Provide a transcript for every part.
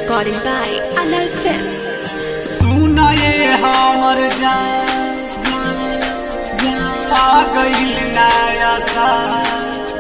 Recording by Anal Films. सुनाए हमर जान आ गईल नया साल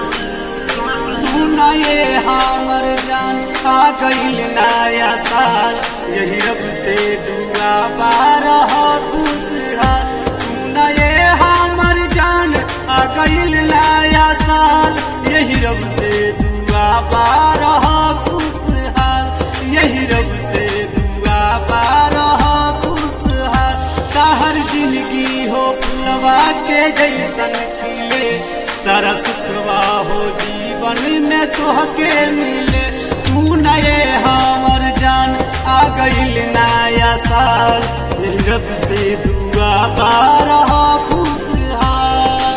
सुनाए हमर जान आ गईल नया साल यही रब से दुआ बारह खुशहाल सुनाए हमर जान आ गईल नया साल यही रब से दुआ बारह खुशहाल यही रब से दुआ बारह खुशहाल हर जिंदगी हो फुलवा के जैसन खिले सारा सुखवा हो जीवन में तोहके मिले सुनए हमर जान आ गईल नया साल यही रब से दुआ बारह खुशहाल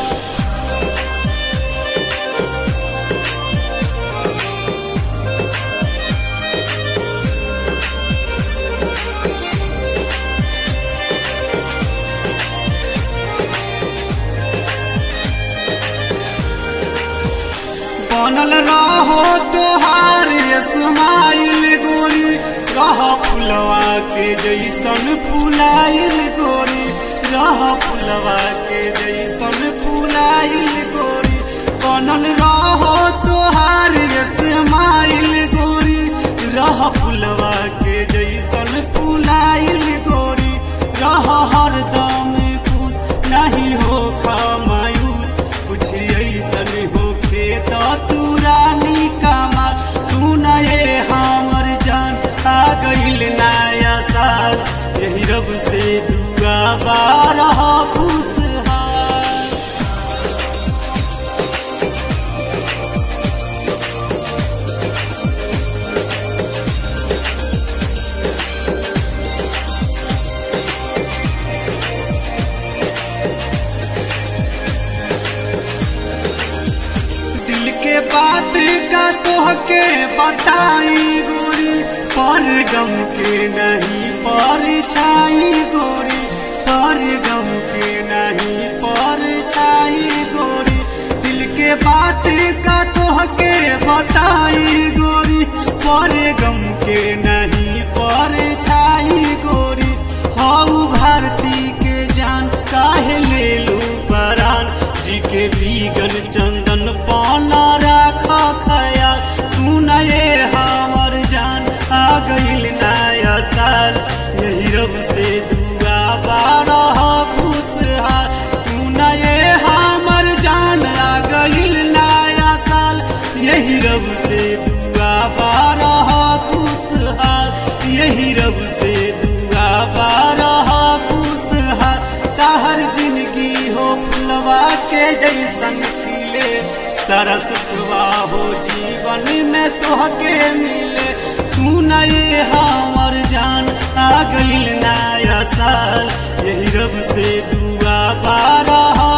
बनल रहो तोहार स्माइल गोरी रह फुलवा के जैसन फुलाइल गोरी रह फुलवा के जैसन फुलाइल गोरी बनल रहो तोहार स्माइल गोरी रह फुलवा के जैसन फुलाइल गोरी रह हरदम खुश नहीं हो मायूस कुछ ऐसन होखे तो तू रानी कमाल सुनए हमर जान आ गईल नया साल यही रब से दुआ बारह खुशहाल दिल के बात का तोहके बताई गोरी पर गम के नहीं पर छाई गोरी पर गम के नहीं पर छाई गोरी दिल के बात का तोहके बताई गोरी पर गम के नहीं पर छाई गोरी हऊ भारती के जान काहे ले लू परान जी के बीगन चंदन पाना राख खयाल सुनए हमर जान आ गईल नया साल यही रब से दुआ बारह खुशहाल सुनए हमर जान आ गईल नया साल यही रब से दुआ बारह खुशहाल यही रब से दुआ बारह खुशहाल हर जिंदगी हो फुलवा के जैसन खिले सारा सुखवा हो जीवन में तोहके मिले सुनए हमर जान आ गईल नया साल यही रब से दुआ बारह